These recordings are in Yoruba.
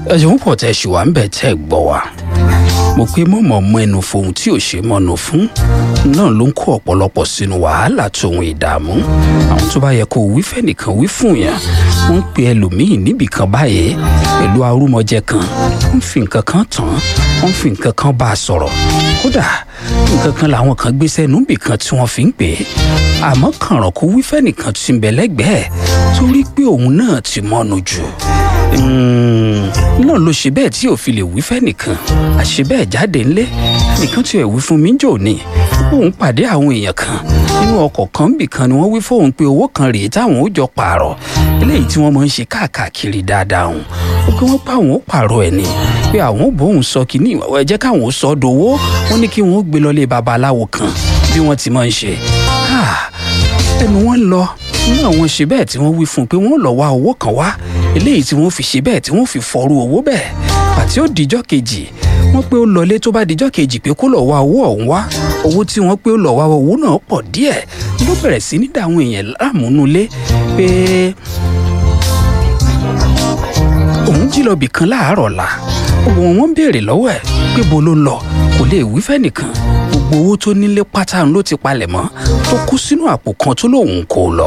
ẹ ṣeun pọ̀ tẹ́ ṣì wà ń bẹ̀ tẹ́ gbọ́ wa mo pé mọ̀mọ́ mọ ẹnu fohun tí ò ṣe mọ́nu fún náà ló ń kó ọ̀pọ̀lọpọ̀ sínú wàhálà tòun ìdààmú àwọn tó bá yẹ kó wí fẹ́nìkan wí fún yẹn wọ́n ń pe ẹlòmíì níbì kan báyìí pẹ̀lú arúmọjẹ kan wọ́n fi nǹkan kan tàn án wọ́n fi nǹkan kan bá a sọ̀rọ̀ kódà nǹkan kan làwọn kan gbé sẹ́nu bì kan tí wọ́n fi ń pè é àmọ́ kànràn kó wí fẹ́nìkan tí ń bẹ lẹ́gbẹ̀ẹ́ torí pé òun náà ti mọ́nu jù náà ló ṣe bẹ́ẹ̀ tí ò fi lè wí fẹ́nìkan àṣẹ bẹ́ẹ̀ jáde ńlé nìkan tí ò wí fún mi jò ní òun pàdé àwọn èèyàn kan nínú ọkọ̀ kan bì kan ni wọ́n wí fóun pé owó kan rèé táwọn ó jọ pààrọ̀ eléyìí tí wọ́n máa ń ṣe káàkiri dáadáa òun ó pé wọ́n pa àwọn ó pààrọ̀ ẹ̀ ni pé àwọn ò bóun sọ kínní ẹ jẹ́ káwọn ó sọ ọ́ dowó wọ́n ní kí wọ́n ó gbé lọ lé babaláwo kan bí wọ́n ti máa ń ṣe ẹnu wọn lọ nínú àwọn ṣe bẹ́ẹ̀ tí wọ́n wí fún un pé wọ́n lọ wá owó kan wá eléyìí tí wọ́n fi ṣe bẹ́ẹ̀ tí wọ́n fi fọrú owó bẹ́ẹ̀ àti ó dijọ́ kejì wọ́n pé ó lọlé tó bá dijọ́ kejì pé kó lọ wá owó ọ̀hún wá owó tí wọ́n pé ó lọ wá owó náà pọ̀ díẹ̀ ló bẹ̀rẹ̀ sí ní dàwọn èèyàn láàmúnulé pé òun jí lọ bìkan láàárọ̀ la òun wọn béèrè lọ́wọ́ ẹ̀ pé bo ló ń lọ kò lè wí fẹ́nìkan gbogbo owó tó nílé pátá ló ti palẹ̀ mọ́ tó kú sínú àpò kan tó lóun kò lọ.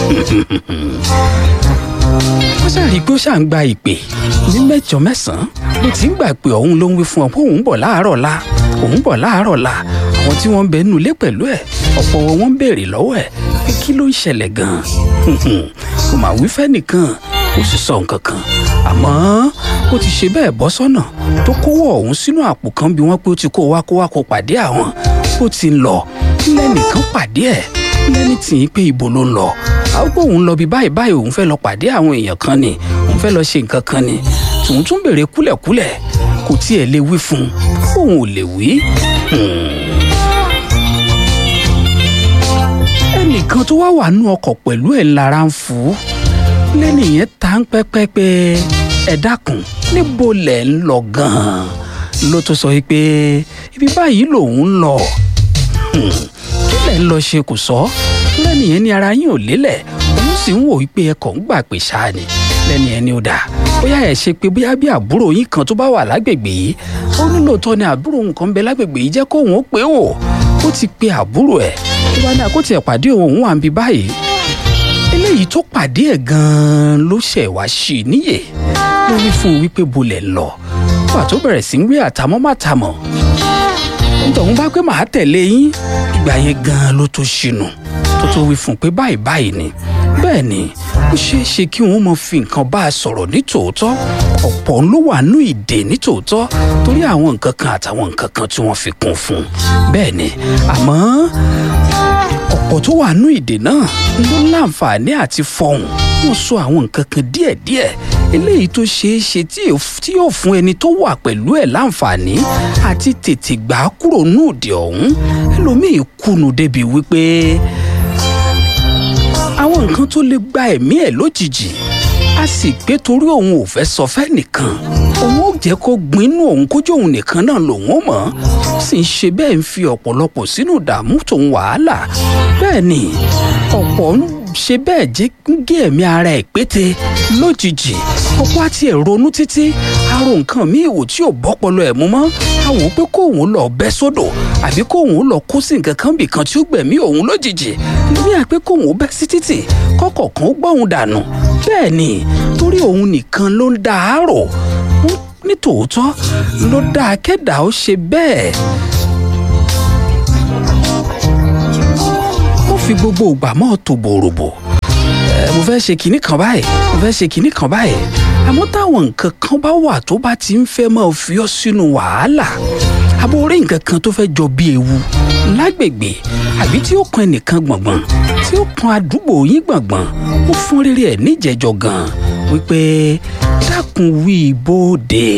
wọ́n ṣàrí pé ó ṣà ń gba ìpè ní mẹ́jọ mẹ́sàn-án ló ti ń gbà pé òun ló ń wí fún ọ pé òun bọ̀ láàárọ̀ la òun bọ̀ láàárọ̀ la àwọn tí wọ́n ń bẹ nínú ilé pẹ̀lú ẹ̀ ọ̀pọ̀ wọn wọ́n ń béèrè lọ́wọ́ ẹ̀ pé kí ló ń ṣẹlẹ̀ gan-an kò mà wí fẹ́nìkan kò sì sọ nǹkan kan àmọ́ ó ti ṣe bẹ́ẹ̀ bọ́ sọ́nà tó kówó ọ̀hún sínú àpò kan bí wọ́n pé ó ti kó wá kó wá kó pàdé àwọn ó ti ń lọ lẹ́nìkan pàdé ẹ̀ lẹ́ni tì í pé ibo ló ń lọ àwọn pé òun lọ bí báyìí báyìí òun fẹ́ lọ pàdé àwọn èèyàn kan ni òun fẹ́ lọ ṣe nǹkan kan ni tòun tún béèrè kúlẹ̀kúlẹ̀ kò tiẹ̀ lè wí fún un òun ò lè wí. ẹnìkan tó wá wà nú ọkọ̀ pẹ̀lú ẹ̀ lára ń fún lẹ́nìyẹn ta ń pẹ́pẹ́ pé ẹ dákun níbo lẹ̀ ń lọ gan-an ló tó sọ pé ibi báyìí lòun ń lọ kí lẹ̀ ń lọ ṣe kò sọ lẹ́nìyẹn ní ara yín ò lélẹ̀ òun sì ń wò wípé ẹ kàn ń gbà pé ṣáà ni lẹ́nìyẹn ni ó dà bóyá ẹ ṣe pé bóyá bí àbúrò yín kan tó bá wà lágbègbè yìí ó ní lóòótọ́ ni àbúrò nǹkan bẹ lágbègbè yìí jẹ́ kóun ó pé wò ó ti pe àbúrò ẹ̀ tó bá ní àkótì ẹ̀ pàdé òun wà ń bí báyìí eléyìí tó pàdé ẹ̀ gan-an ló ṣẹ̀ wá sí i níyè ló wí fún un wípé bolẹ̀ lọ wà tó bẹ̀rẹ̀ sí ń gbé àtàmọ́ màtàmọ́ nítorí bá pé màá tẹ̀lé yín ìgbà yẹn gan-an ló tó ṣìnù tó tó wí fún un pé báyìí báyìí ni bẹ́ẹ̀ ni ó ṣeé ṣe kí wọ́n mọ fi nǹkan bá a sọ̀rọ̀ ní tòótọ́ ọ̀pọ̀ ló wà nú ìdè ní tòótọ́ torí àwọn nǹkan kan àtàwọn nǹkan kan tí wọ́n fi kún fún un bẹ́ẹ̀ ni àmọ́ ọ̀pọ̀ tó wà nú ìdè náà ló láǹfààní àti fọhùn wọ́n sọ àwọn nǹkan kan díẹ̀díẹ̀ eléyìí tó ṣeé ṣe tí yóò fún ẹni tó wà pẹ̀lú ẹ̀ láǹfààní àti tètè gbà á kúrò nú òde ọ̀hún ẹlòmíì kùnú débi wípé àwọn nǹkan tó lè gba ẹ̀mí ẹ̀ lójijì a sì pé torí òun ò fẹ́ sọ fẹ́ nìkan òun ò jẹ́ kó gbinú òun kójú òun nìkan náà lòun ó mọ̀ ó sì ń ṣe bẹ́ẹ̀ ń fi ọ̀pọ̀lọpọ̀ sínú ìdààmú tòun wàhálà bẹ́ẹ̀ ni ọ̀pọ̀ ń ṣe bẹ́ẹ̀ jẹ́ gé ẹ̀mí ara ẹ̀ pété lójijì ọ̀pọ̀ àti ẹ̀ ronú títí aró nǹkan míì wò tí ò bọ́pọlọ ẹ̀ mú mọ́ a wò ó pé kóun lọ bẹ́ sódò àbí kóun lọ kó sí nǹkan kan bì kan tí ó gbẹ̀mí òun lójijì ní àpé kóun bẹ́ sí títì kọ́kọ̀ kan ó gbọ́hùn dànù bẹ́ẹ̀ ni torí òun nìkan ló ń da àárò nítòótọ́ ló dá akẹ́dà ó ṣe bẹ́ẹ̀. mo fi gbogbo ìgbà mọ́ tó bòròbò mo fẹ́ ṣe kinní kan báyìí mo fẹ́ ṣe kinní kan báyìí àmọ́ táwọn nǹkan kan bá wà tó bá ti ń fẹ́ máa fi ọ́ sínú wàhálà àbò orí nǹkan kan tó fẹ́ jọ bí ewu lágbègbè àbí tí ó kan ẹnìkan gbọ̀ngbọ̀n tí ó kan àdúgbò yín gbọ̀ngbọ̀n ó fún rere ẹ̀ níjẹ̀jọ gan wípé dákun wí bóde.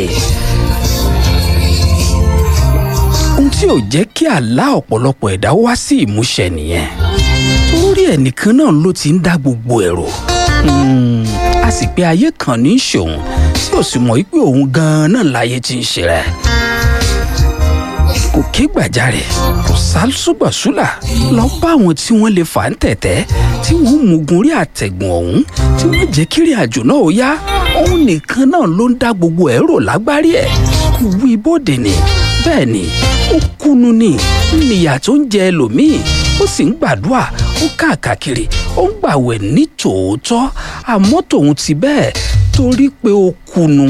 ohun tí ò jẹ́ kí àlá ọ̀pọ̀lọpọ̀ ẹ̀dá wá sí ìmúṣẹ nìyẹn torí ẹnìkan náà ló ti ń dá gbogbo ẹ̀rọ a sì pé ayé kan ní í ṣòun tí ò sì mọ̀ wípé òun gan-an náà láyé ti ń ṣe rẹ̀ kò kò ké gbàjarè kò sálùsùgbàsùlà lọ bá àwọn tí wọ́n lè fà ń tẹ̀tẹ́ tí wọ́n mugun rí àtẹ̀gùn ọ̀hún tí wọ́n jẹ́ kiri àjò náà ó yá òun nìkan náà ló ń dá gbogbo ẹ̀ rò lágbárí ẹ̀ kò wí bóde ni bẹ́ẹ̀ ni ó kúnnu ni níyà tó ń jẹ ẹlòmíì ó sì ń gbàdúrà ó káàkiri ó ń gbàwẹ̀ ní tòótọ́ àmọ́ tòun ti bẹ́ẹ̀ torí pé ó kúnnu.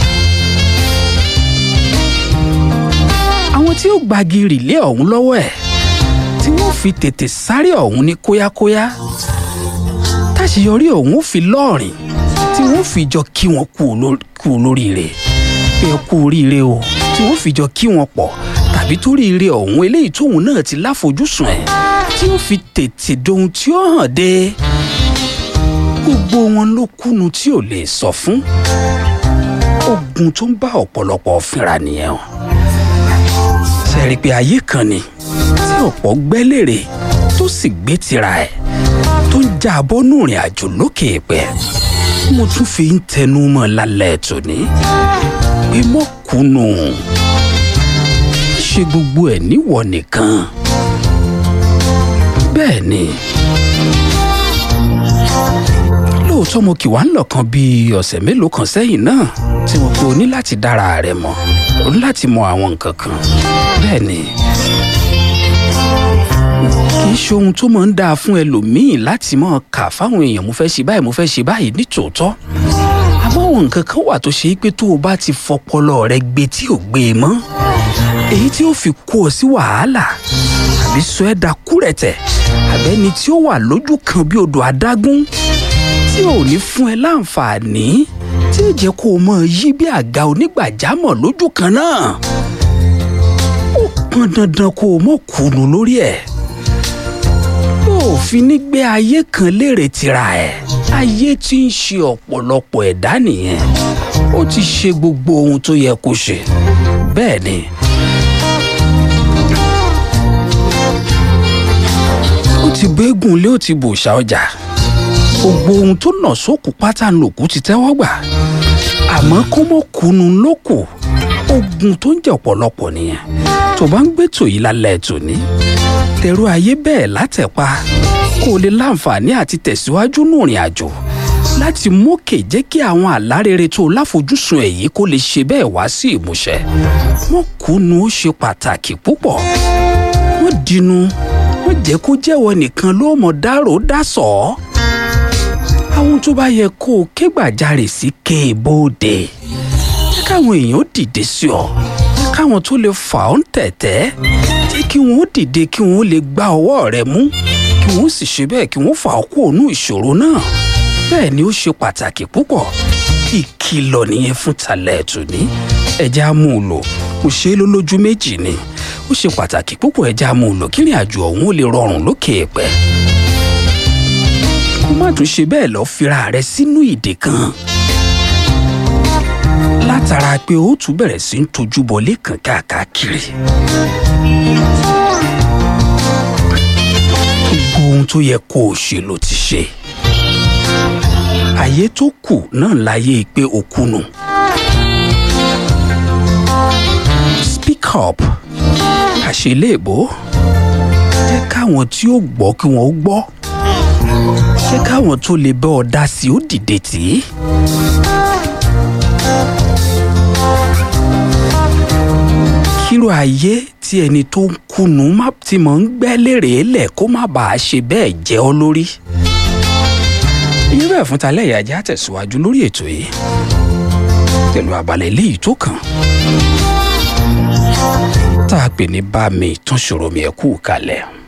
àwọn tí ó gbagi rìlé ọ̀hún lọ́wọ́ ẹ̀ tí wọ́n fi tètè sáré ọ̀hún ní kóyákóyá táṣeyọrí ọ̀hún ó fi lọ́ọ̀rìn tí wọ́n fi jọ kí wọn kú olóríire pé ẹ kú oríire o tí wọ́n fi jọ kí wọn pọ̀ tàbí torí ire ọ̀hún eléyìí tóun náà ti láfojúsùn ẹ̀ tí ó fi tètè dohun tí ó hàn dé gbogbo wọn ló kúnu tí ò lè sọ fún ogun tó ń bá ọ̀pọ̀lọpọ̀ fínra nìyẹn o sẹ́rí pé ayé kan ni tí ọ̀pọ̀ gbẹ́lérè tó sì gbé tira ẹ̀ tó ń já abọ́nú ìrìn àjò lókè èèpẹ̀ mo tún fi ń tẹnu mọ́ lálẹ́ tòní pé mọ́kùnù ṣe gbogbo ẹ̀ níwọ̀ nìkan bẹ́ẹ̀ ni lóòótọ́ mo kì wá ń lọ̀kan bíi ọ̀sẹ̀ mélòó kan sẹ́yìn náà tí mo pe o ní láti dára rẹ mọ̀ o ní láti mọ àwọn nǹkan kan bẹ́ẹ̀ ni kì í ṣe ohun tó máa ń dáa fún ẹlòmíì láti máa kà fáwọn èèyàn mo fẹ́ ṣe báyìí mo fẹ́ ṣe báyìí ní tòótọ́ àmọ́ àwọn nǹkan kan wà tó ṣe é pé tó o bá ti fọpọlọ rẹ gbé tí ò gbé e mọ́ èyí tí ó fi kó ọ sí wàhálà àbí sọ ẹ́ dakúrẹ̀tẹ̀ àbẹ́ni tí ó wà lójú kan bí odò adágún tí ò ní fún ẹ láǹfààní tí ó jẹ́ kó o mọ̀ yí bí àga onígbàjámọ̀ lójú kan náà ó pọn dandan kó o mọ̀ kùnú lórí ẹ̀ yóò fi ní gbé ayé kan léèrè tira ẹ̀ ayé tí ń ṣe ọ̀pọ̀lọpọ̀ ẹ̀dá nìyẹn ó ti ṣe gbogbo ohun tó yẹ kó ṣe bẹ́ẹ̀ ni. ó ti bẹ́gùn lé ó ti bòṣà ọjà gbogbo ohun tó nà sókù pátá lòkù ti tẹ́wọ́ gbà àmọ́ kó mọ̀ kunu lóko ogun tó ń jẹ́ ọ̀pọ̀lọpọ̀ nìyẹn tó bá ń gbé tòyí lálẹ́ tòní tẹ̀rù ayé bẹ́ẹ̀ látẹ̀pa kó o lè láǹfààní àti tẹ̀síwájú nù rìn àjò láti mókè jẹ́ kí àwọn àlárere tó láfojúsùn èyí kó lè ṣe bẹ́ẹ̀ wá sí ìmúṣẹ wọ́n kúnnu ó ṣe pàtàkì púpọ̀ wọ́n dínú wọ́n jẹ́ kó jẹ́wọ́ nìkan ló mọ̀ dárò dásọ̀ àwọn tó bá yẹ kó o ké gbàjarè sí ké bóde jẹ́ káwọn èèyàn dìde sí ọ jẹ́ káwọn tó lè fà ọ́ ń tẹ̀tẹ́ jẹ́ kí wọ́n dìde kí wọ́n lè gbá ọwọ́ rẹ mú kí wọ́n sì ṣe bẹ́ẹ̀ kí wọ́n fà ọ́ kúrò nínú ìṣòro náà bẹ́ẹ̀ ni ó ṣe pàtàkì púpọ̀ ìkìlọ̀ nìyẹn fún talẹ̀ tòní ẹja mú un lò kò ṣe é lólójú méjì ni ó ṣe pàtàkì púpọ̀ ẹja mú un lò kí ìrìn àjò ọ̀hún ó lè rọrùn lókè ẹ̀pẹ́ kó má tún ṣe bẹ́ẹ̀ lọ fira rẹ sínú ìdè kan látara pé ó tún bẹ̀rẹ̀ sí ń tojú bọlé kan káàkiri gbogbo ohun tó yẹ kó o ṣe ló ti ṣe àyè tó kù náà láyé pé o kùnù. speak up àṣeléèbó jẹ́ káwọn tí ó gbọ́ kí wọ́n ó gbọ́ jẹ́ káwọn tó lè bẹ́ ọ dá sí ó dìde tì í. kíró ayé tí ẹni tó ń kùnú tí mò ń gbẹ́ lérè lẹ̀ kó má bàa ṣe bẹ́ẹ̀ jẹ́ ọ lórí irú ẹ̀ fún talẹ́ ìyájá tẹ̀síwájú lórí ètò yìí pẹ̀lú abalẹ̀ eléyìí tó kàn tá a pè ní bá mi tún ṣòro mi ẹ̀ kú kalẹ̀.